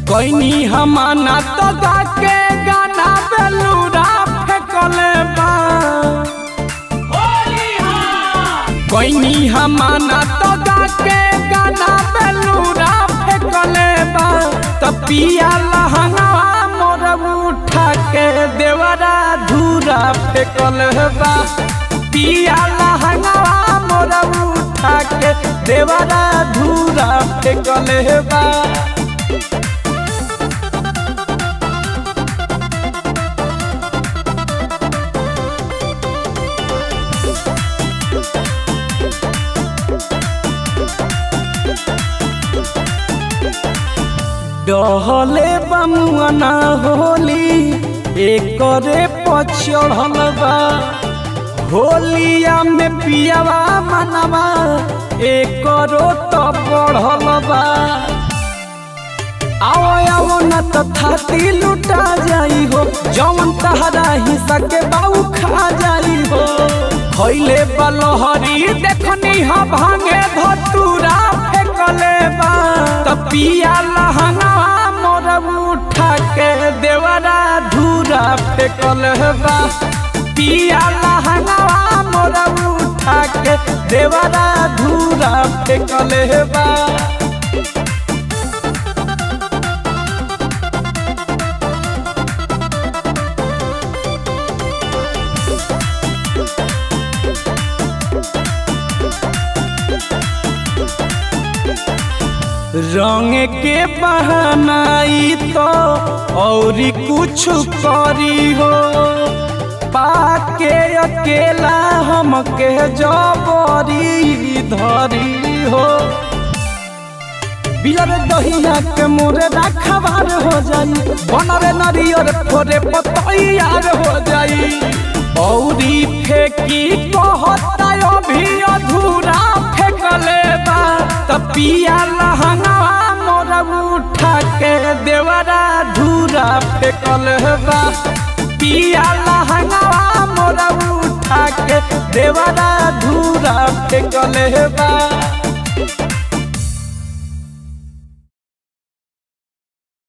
कोई हमाना तो के गाना बेलूरा फेंकले बा कोई हमाना तो के गाना बेलूरा फेंकले बा तो पिया लहंगवा मोर उठा के देवरा धूरा फेंकल बा पिया लहंगवा मोर उठा के देवरा धूरा फेंकल बा डहले बमुआना होली एकरे पचढ़ल बा होलिया में पियावा मनवा एकरो तो बढ़ल बा आओ आओ न तो थाती लुटा जाई हो जौन तहरा हिस्सा के बाऊ खा जाई हो खैले बलहरी देखनी ह भांगे धतूरा फेंकले बा त पिया लहंगा मोर उठा के देवरा धूरा फेंकल बा पिया लहंगा मोर उठा के देवरा धूरा फेंकल बा रंग के बहनाई तो और कुछ करी हो पाके अकेला हमके जबरी धरी हो बिलर दहिया के मोरे रखबार हो जाई बनरे नरियर फोरे पतैयार हो जाई औरी फेंकी कहता अभी अधूरा फेंकले बा त पिया लहंगा मोर उठा के देवरा धूरा फेंकल बा पिया लहंगा मोर उठा के देवरा धूरा फेंकल बा